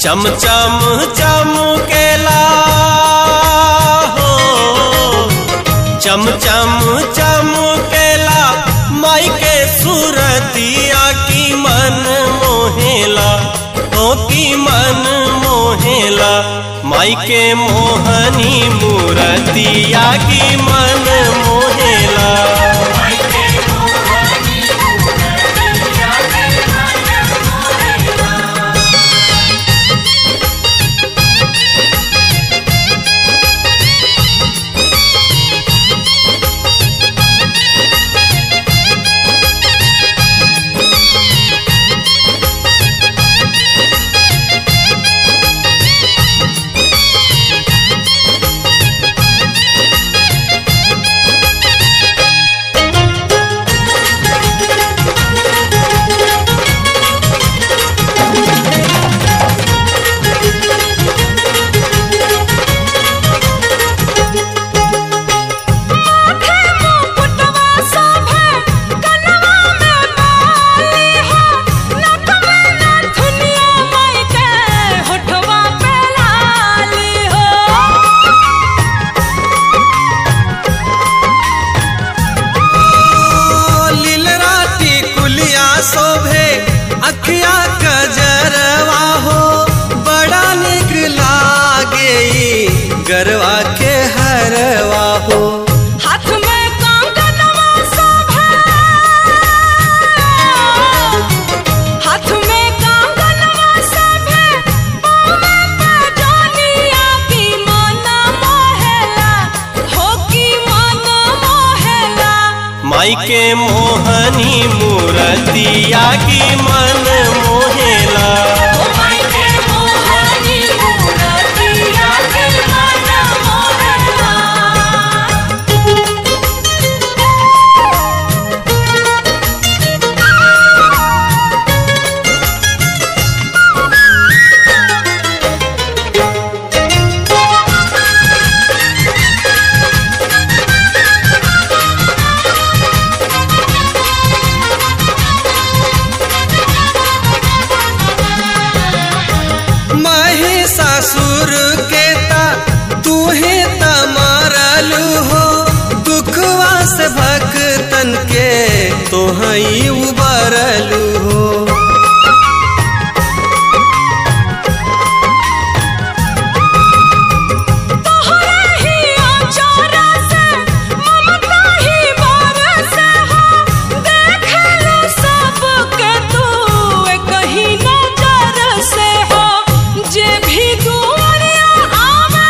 चम चम चमकेला हो चम चम चमकेला माई के सूरतिया की मन मोहेला ओ की मन मोहेला माई के मोहनी मूरतिया की मन मोहेला माथे मुकुटवा शोभे कनवा में बाली हो नथ में नथुनिया माई के होठवा पे लाली हो लीलराती कुलिया शोभे अखिया कजरवा हो बड़ा निक लागे ई गरवा के हरवा हो हाथ में कंगनवा शोभे हाथ में कंगनवा शोभे पाँव पे जानिया की मन मोहेला हो की मन मोहेला माई के मोहनी मूरतिया की मन मोहेला ओ माई के मोहनी मूरतिया के मन मोहेला महिषासुर के ता तू ही तमारलू हो दुखवा से भक्तन के तो हई उबरलू हो तोहरा ही आचारा से ममता ही बरसे हो देखलो सबके तू कहीं नजर से हो जे भी दुआरिया आवे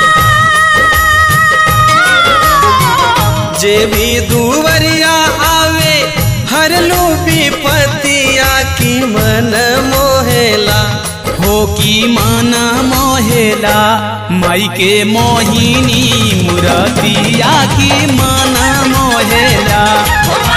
जे भी दुवरिया आवे हर लो विपतिया की मन मोहेला हो की माना मोहेला माई के मोहिनी मुरतिया की माना मोहेला ओ